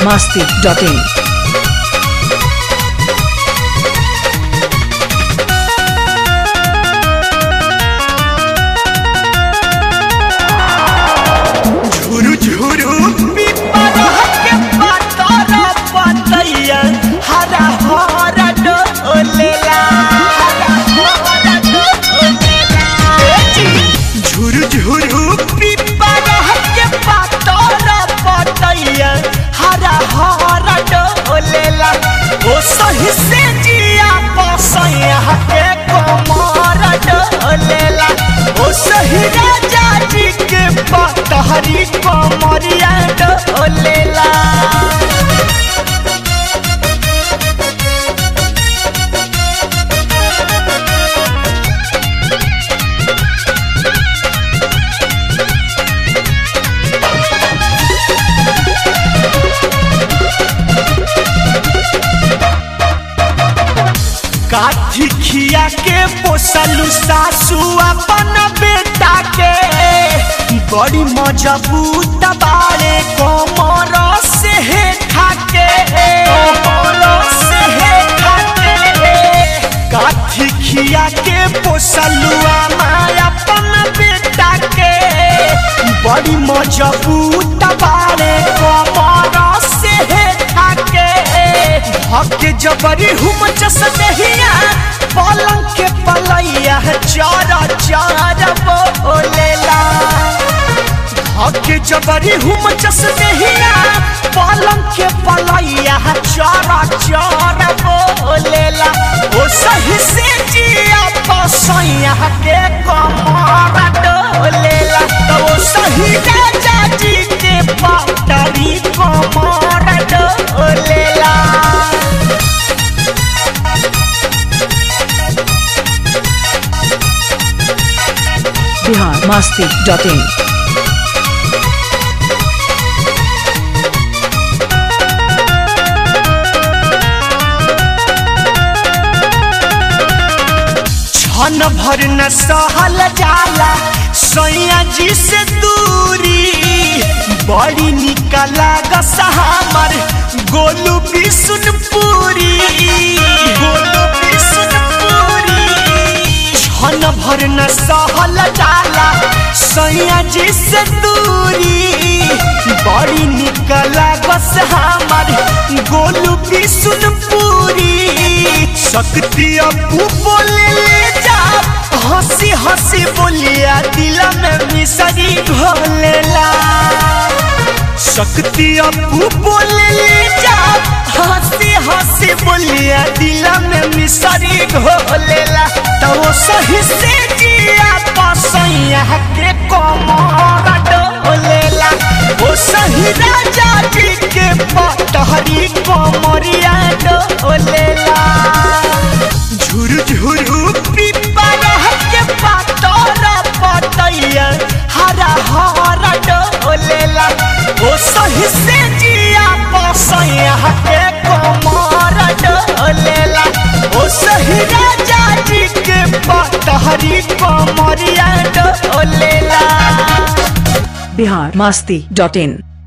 masti.in. झुरु झुरु पिपरा के पातर पतैया हरा हरा डोलेला हरा हरा डोलेला झुरु झुरु पिपरा के पातर पतैया हरा हरा डोलेला ओ सही से जिया पसैया के कमर डोलेला ओ सही राजा जी के पतहरी कमरिया डोलेला काठी खिया के पोसलू सासू अपन बेटा के बड़ी मजबूत बारे कोमर से हे खाके कोमर से हे खाके काठी खिया के पोसलू माया अपन बेटा के बड़ी मजबूत बारे कोमर से हे खाके हके जबरी हुम चस दहिया पलंग के पलैया चारा चारा बोलेला हके जबरी हुम चस दहिया पलंग के पलैया चारा चारा बोलेला ओ सही से जिया पसैया के कमर डोलेला तो ओ सही राजा जी के पटरी कमर डोलेला Bihar masti.in. छन भर न सहल जाला सैया जी से दूरी बड़ी निकला गसहामर गोलू बिसुनपुरी गोलू बिसुनपुरी छन भर न सहल जाला सैया जी से दूरी बड़ी निकला गसहामर गोलू बिसुनपुरी शक्ति अपू बोले ले जा हंसी हंसी बोलिया दिल में मिसरी घोलेला शक्ति अपू बोले ले जा हंसी हंसी बोलिया दिल में मिसरी घोलेला तो वो सही से जिया पसैया के कमर डोलेला वो सही राजा जी के पटहरी कमरिया डोलेला झुरु झुरु पिपरा के पातर पतैया हरा हरा डोलेला ओ सही से जिया पसैया के कमर डोलेला ओ सही राजा जी के पतहरी कमरिया डोलेला Bihar masti.in.